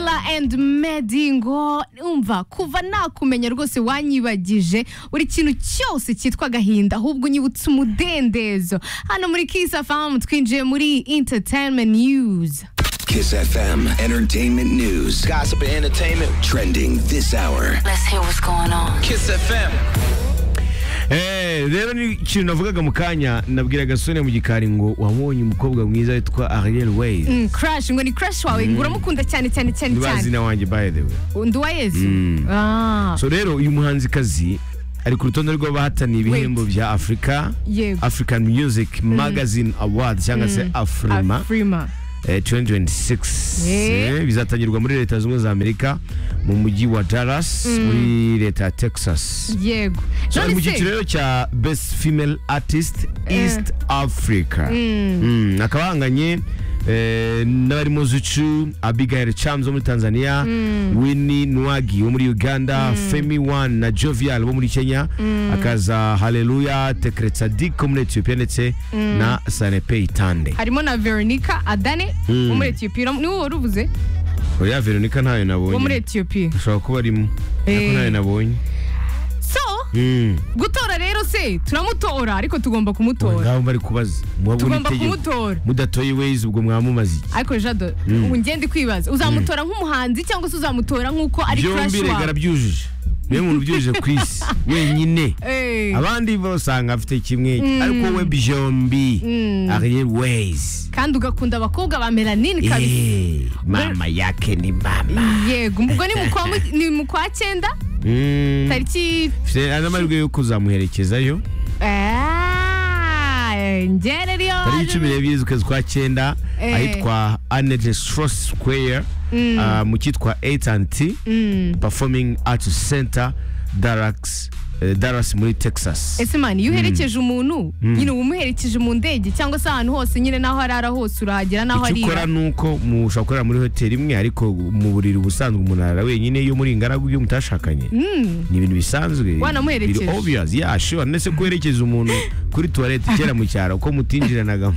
weekend medingo umva kuva nakumenya rwose wanyibagije buri kintu cyose cyitwa agahinda ahubwo unyibutse umudendezo hano muri kiss fm twinjiye muri entertainment news Kiss FM Entertainment News. Gossip and entertainment. Trending this hour. Let's hear what's going on. Kiss FM. Eh, rero ni ikintu navugaga mu kanya nabwira gasore mu gikari ngo wabonye umukobwa mwiza witwa Ariel Ways Mm, crush ngo ni crush wawe ngo uramukunda cyane cyane cyane cyane ntibazina wanjye by the way undi wa yezu Ah, so rero uyu muhanzikazi ari ku rutonde rw'abahataniye ibihembo bya afurika yego african music magazine award cyangwa se afrima Afrima. eh, 2026 Eh. Eh, bizatangirwa muri leta zunze ubumwe za amerika mu mujyi wa dallas muri leta ya texas yego So, ari mu None se- cyiciro rero cya best female artist east africa Mm, akaba ahanganye eh, n'abarimo zucu abigail chams wo muri tanzania winnie nwagi wo muri uganda femi one na jovial bo muri kenya akaza haleluya tekretsadik wo muri ethiopia ndetse na sanepei tande harimo na veronica adane wo muri etiyopiya ni wowe wari uvuze oya veronica ntayo wo muri nabonye etiyopiya ashobora kuba arimo ariko Eh. ntayo nabonye so Mm. gutora rero se turamutora ariko tugomba kumutora ngaho bari kubaza mwabona tugomba itegeko. kumutora mudatoye ways ubwo mwamumaze iki ariko jado ngende kwibaza uzamutora nk'umuhanzi cyangwa se uzamutora nk'uko ari crush byombi regara wawe byujuje niwe muntu ubyujuje ku isi wenyine Eh, abandi basanga afite kimwe ariko we byombi ariye ways kandi ugakunda abakobwa ba melanine kabisa Eh, mama yake ni mama yego ubwo ni mu kwa mu- ni mu kwa cyenda Mm. tariki Mfite n'amahirwe yo kuzamuherekezayo Ah, ngere ryo tariki cumi n'ebyiri z'ukwezi kwa cyenda Eh. ahitwa anede strauss square ah, mu cyitwa at&t performing arts center Dallas, eh, Dallas muri texas ese mani iyo uherekeje umuntu nyine uba umuherekeje mu ndege cyangwa se ahantu hose nyine n'aho arara hose urahagera n'aho icyo ukora arira ni uko mushobora gukorera muri hoteli imwe ariko mu buriri ubusanzwe umuntu arara wenyine iyo muri ingaragu iyo mutashakanye ni ibintu bisanzwe Wanamuherekeje. Biri obvious yeah sure ndetse kuherekeza umuntu kuri tuwarete kera mu cyaro ko mutinjiranagamo